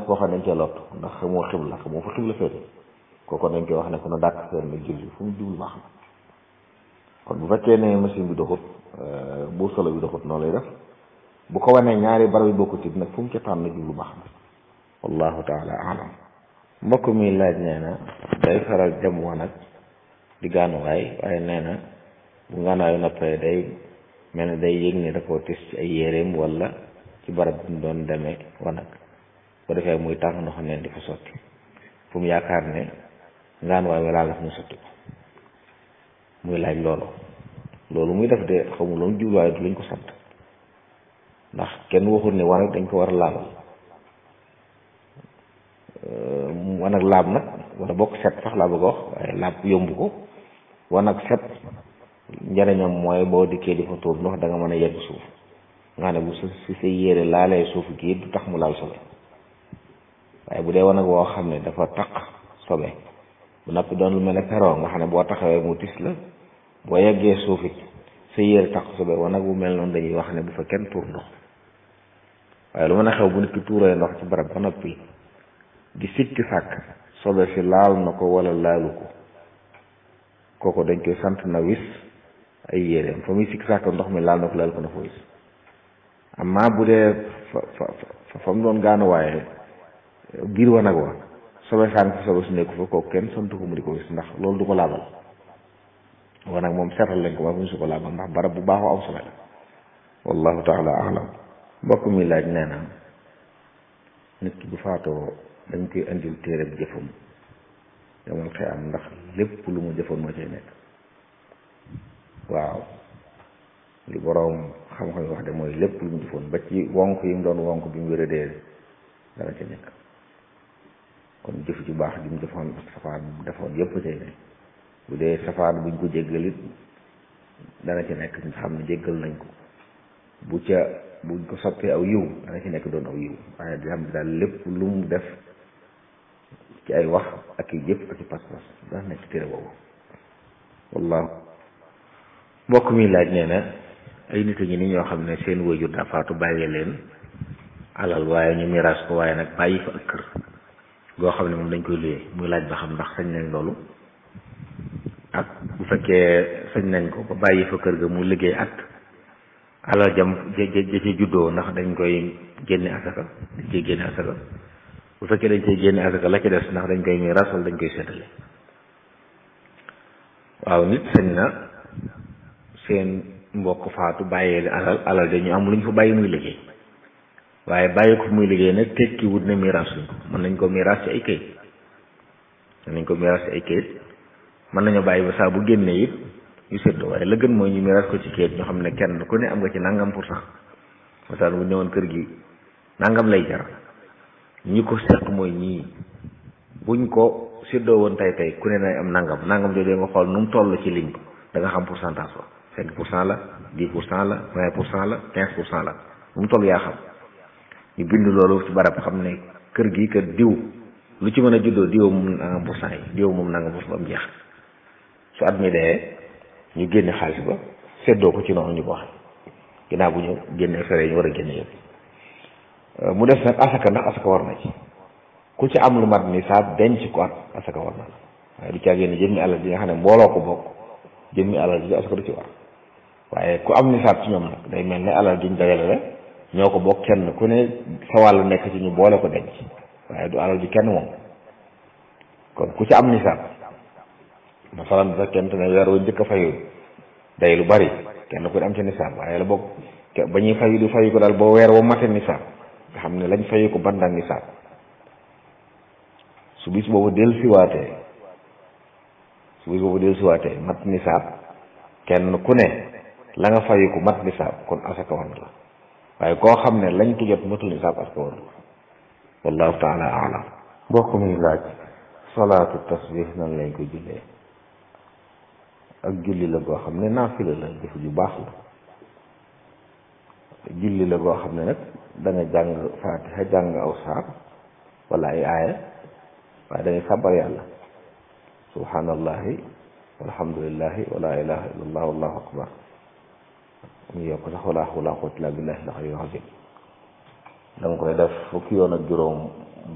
koo xam ne dañ cee lott ndax xamoo xibla xamoo fa xibla féete kooku dañ koy wax ne ko na dàkk seen nga julli fu mu jublu baax na kon bu fekkee ne machine bi doxut bu solo bi doxut noonu lay def bu ko wanee ñaari barab yi bokkut it nag fu mu ca tànn jublu baax na wallahu taala alam mbokk mi laaj nee na day faral dem wanag di gaanuwaay waaye nee na bu gaanuwaayu noppee day mel ne day yëg ne da koo tis ci ay yéreem wala ci barab bi mu doon demee wanag bu defee muy tàng ndox neen di fa sotti fu mu yaakaar ne gaanuwaay wi laal daf mu sotti ko muy laaj loolu loolu muy def de xamul loolu jubluwaay du lañ ko sant ndax kenn waxul ne wanag dañ ko war a laabal wanag laab nag wala bokk set sax laa bëgg a wax waaye laab yomb ko wanag set njëriñam mooy boo dikkee di fa tuur ndox da nga mën a yegg suuf nga xam ne bu si sa yére laalee suuf gi du tax mu laal sobe waaye bu dee wanag woo xam ne dafa taq sobe bu noppi doon lu mel ne peroo nga xam ne boo taxawee mu tis la boo yeggee suuf it sa yére taq sobe wanag bu mel noonu dañuy wax ne bu fa kenn tuur ndox waaye lu mën a xew bu nit ki tuuree ndox ci barab ba noppi di sikki sàkk sobe si laal na ko wala laalu ko kooku dañ koy sant na wis ay yéreem fa muy sikki sàkk ndox mi laal na ko laal ko na fa wis amma bu dee fa fa fa mu doon gaanu waaye biir wanag wa sobe saan fa sobe su nekku fa kooku kenn sant ko mu di ko wis ndax loolu du ko laabal wanag moom seetal lañ ko ba mu su ko laabal ndax barab bu baaxoo am sobe la wallahu taala alam mbokk mi laaj nee na nit ki bu faatoo dañ koy indil téereb jëfam yamal xëy am ndax lépp lu mu jëfoon moo cay nekk waaw li boroom xam-xam yi wax de mooy lépp lu mu jëfoon ba ci wonk yi mu doon wonk bi mu wéradee dana ca nekk kon jëf ju baax ji mu jëfoon ak safaan bu defoon yépp cay nekk bu dee safaan buñ ko jéggalit dana ci nekk ñu xam ne jéggal nañ ko bu ca buñ ko soppee aw yiw dana ci nekk doon aw yiw waaye di xam daal lépp lu mu def ci ay wax ak i jëf ak i pas-pas dana nekk ci téere boobu wallahu mbokk mi laaj nee na ay nit a ngi ni ñoo xam ne seen wayjur daa faatu bàyyi leen alal waaye ñu miraas ko waaye nag bàyyi fa ak kër goo xam ne moom dañ koy luyee muy laaj ba xam ndax sañ nañ loolu ak bu fekkee sañ nañ ko ba bàyyi fa kër ga mu liggéey at alal jam ja ja ci juddoo ndax dañ koy génne asaka dañ koy génne asaka bu fekkee dañ koy génne asaka la ci des ndax dañ koy miiras wala dañ koy seetale waaw nit sañ na seen mbokk faatu bàyyee alal alal dañu am lu ñu fa bàyyi muy liggéey waaye bàyyi ko muy liggéey nag tekki wut ne miiras luñ ko mën nañ ko miiras ci ay kayit mën nañ ko miiras ci ay kayit mën nañoo bàyyi ba saa bu génnee it ñu séddoo waaye la gën mooy ñu miiras ko ci kayit ñoo xam ne kenn ku ne am nga ci nangam pour cent masal bu ñëwoon kër gi nangam lay jar ñi ko seq mooy ñii buñ ko séddoo woon tey tey ku ne na am nangam nangam jooju nga xool nu mu toll ci ligne da nga xam pourcentage ba cinq pour cent la dix pour cent la vingt pour cent la quinze pour cent la nu mu toll yaa xam ñu bind loolu ci barab xam ne kër gi kër diw lu ci mën a juddoo diw moom nangam pour cent yi diw moom nangam pour cent ba mu jeex su at mi dee ñu génne xaalis ba séddoo ko ci noonu ñu ko waxee ginnaaw bu ñu génnee fere ñu war a génne yëpp mu def nag asaka ndax asaka war na ci ku ci am lu mat ni saa denc ko at asaka war na la waaye du caa génne jëmmi alal ji nga xam ne mbooloo ko bokk jëmmi alal ji asaka du ci war waaye ku am nisaab ci ñoom nag day mel ne alal ji ñu dajale la ñoo ko bokk kenn ku ne sa wàllu nekk ci ñu boole ko denc waaye du alal ji kenn moom kon ku ci am nisaab masalan bu fekkente ne weer wu njëkk a fayu day lu bari kenn ku ne am ci nisaab waaye la bokk ba ñuy fayu du fayu ko daal boo weer woo mate nisaab nga xam ne lañ fayu ko bandang nisaab su bis boobu del siwaatee su bis boobu del siwaatee mat nisaab kenn ku ne la nga fayu ko mat nisaab kon asaka war na la waaye koo xam ne lañ ko jot matul nisaab asaka war na la wallahu taala alam mbokk mi laaj salaatu tasbih nan lañ ko jullee ak julli la goo xam ne naafila la jëf ju baax la julli la goo xam ne nag da nga jàng faatiha jàng aw saar wala ay aaya waaye da ngay sàbbar yàlla subhanallahi walhamdulillahi wala ilaha illallah wallahu akbar mu yokk sax wala hawla quwwata illa billahi al-aliyyil azim da nga koy def fukki yoon ak juróom